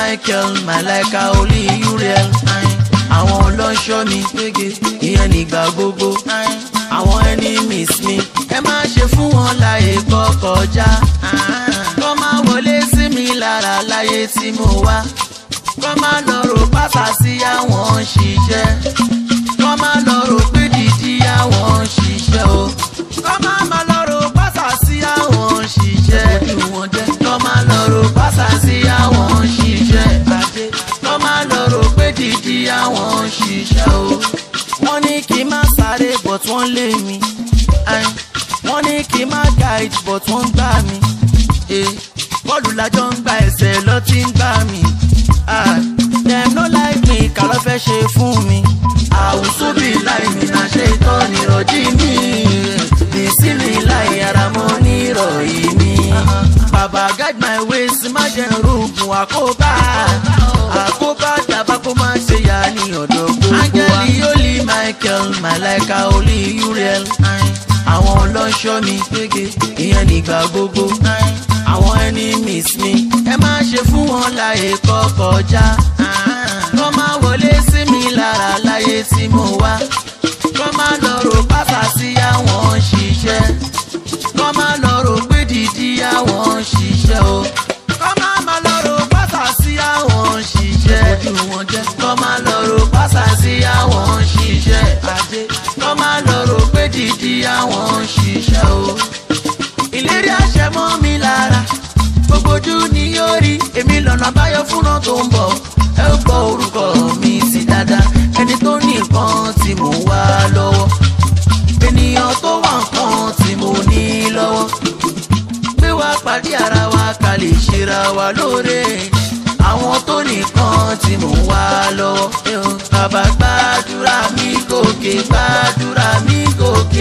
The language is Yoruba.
michael malaika olú uriel àwọn ọlọ́ṣọ́ mi gbége ìyẹn nígbà gbogbo àwọn enemies mi ẹ má ṣe fún wọn láyè kọ́ kọjá kọ́ máa wọlé sí mi lára láyé tí mo wá kọ́ máa lọ rò pátá sí àwọn ṣiṣẹ́ kọ́ máa lọ rò pé dídí àwọn ṣiṣẹ́ o kọ́ máa máa lọ rò pátá sí àwọn ṣiṣẹ́ kọ́ máa lọ rò pátá sí àwọn ṣiṣẹ́ kọ́ máa lọ rò pé dídí àwọn ṣiṣẹ́ o wọ́n ní kí n má sáré but wọ́n lé mi Ayin. wọ́n ní kí n má guide but wọ́n ń gbá mi Eh, bọ́ọ̀lù lájọ ń gba ẹsẹ̀ lọ tí ń gbá mi Ah, dem no like me kà ló fẹ́ ṣe fún mi àwùsù bí láì mi náà ṣe tọ́ nírọ̀jí mi bìsí mi láì ara mọ́ nírọ̀yí mi bàbá guide my ways má jẹ́ rògùn àkóbá àkóbá tàbá kó má ṣe yá ní ọ̀dọ̀ gbogbo wa. áńgẹ́lì olí michael malaika olí uriel àwọn ọlọ́ṣọ́ mi gbége ìyẹn nígbà gbogbo àwọn enemies mi ẹ má ṣe fún wọn láyè kọ́ kọjá kọ́ máa wọlé sí mi lára láyé tí mo wá kọ́ máa lọ rò pátá sí àwọn ṣiṣẹ́ kọ́ máa lọ rò pé dídí àwọn ṣiṣẹ́ o kọ́ máa máa lọ rò pátá sí àwọn ṣiṣẹ́ ojú wọn jẹ́ kọ́ máa lọ rò pátá sí àwọn ṣiṣẹ́ ajé kọ́ máa lọ rò pé dídí àwọn ṣiṣẹ́ o ìlérí àṣẹ mọ́ mi lára gbogbo ojú ni yóò rí èmi lọ́nà àbáyọ fúnra tó ń bọ̀ ẹ ó gbọ́ orúkọ mi sí dáadáa ẹni tó ní nǹkan tí mò ń wá lọ́wọ́ ènìyàn tó wà nǹkan tí mo ní lọ́wọ́ gbé wá pàdé ara wa ká lè ṣera wa lóore àwọn tó nìkan tí mò ń wá lọ́wọ́ bàbá gbàdúrà mi gòkè gbàdúrà mi gòkè.